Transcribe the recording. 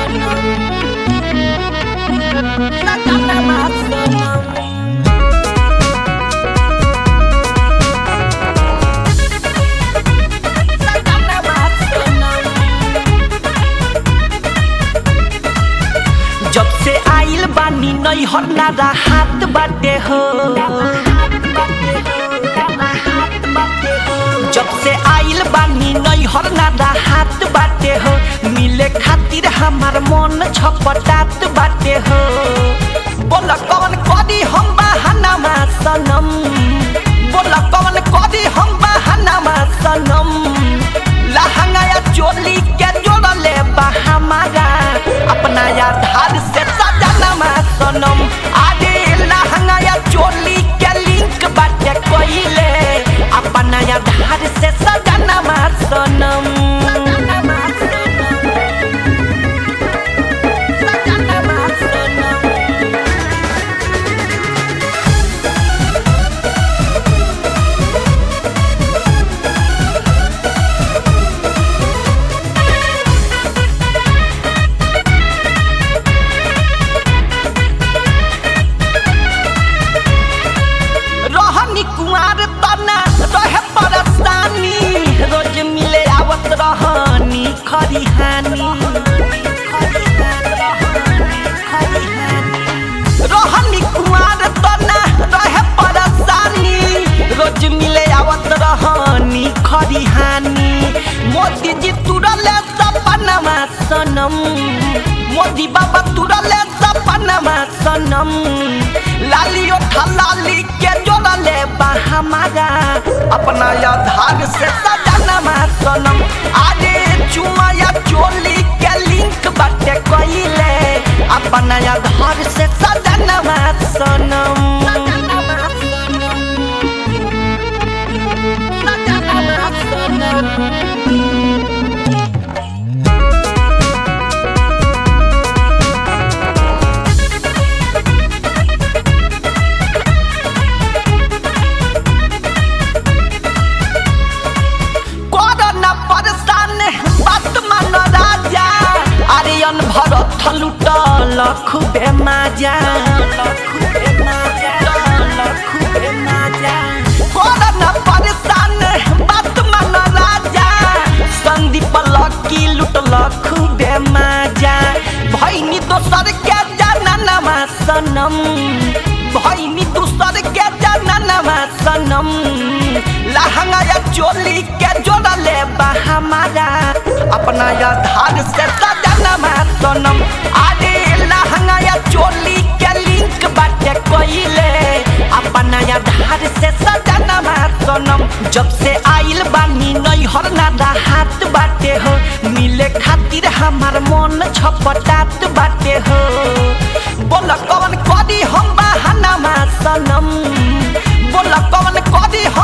जब से आइल बानी नई हन्नारा हाथ बाटे हो जब से आइल बानी नई हरनारा हाथ बाटे हो मिले खातिर हमार मन छपटात बाटे हो बोला कौन करी हम बहाना सनम बोला कौन करी हम बहाना सनम लहंगाया चोली के जोड़ले बा हमारा अपना आधार से सजना सनम आगे लहंगाया चोली के लिंक बाटे कोइले अपना आधार से सजना सनम रहनी कुमार तना रहे परेशानी रोज मिले आवत रहनी खरिहानी रहनी कुमार तना रहे परेशानी रोज मिले आवत रहनी खरिहानी मोदी जी तुरले सपनमा सनम मोदी बाबा तुरले सपनमा सनम लाली उठा लाली के जोड़ले बा हमारा अपना आधार से सजना सनम आगे चुमा या चोली के लिंक बाटे कोइले अपना आधार से सजना सनम कोरोना परेशान बात मान राजा आर्यन भरत लुटल खूबे माजा कोरोना परेशान बात मान राजा संदीप लकी लुटल खूबे माजा भैनी दोसर के जाना सनम भैनी दोसर के जाना सनम लहंगा या चोली के जोड़ले बा हमारा अपना आधार से सजना सनम आरे लहंगा या चोली के लिंक बाटे कोइले अपना आधार से सजना सनम जब से आइल बानी नई हरनादा हाथ बाटे हो मिले खातिर हमार मन छपटात बाटे हो बोला कौन करी हम बहाना सनम बोला कौन करी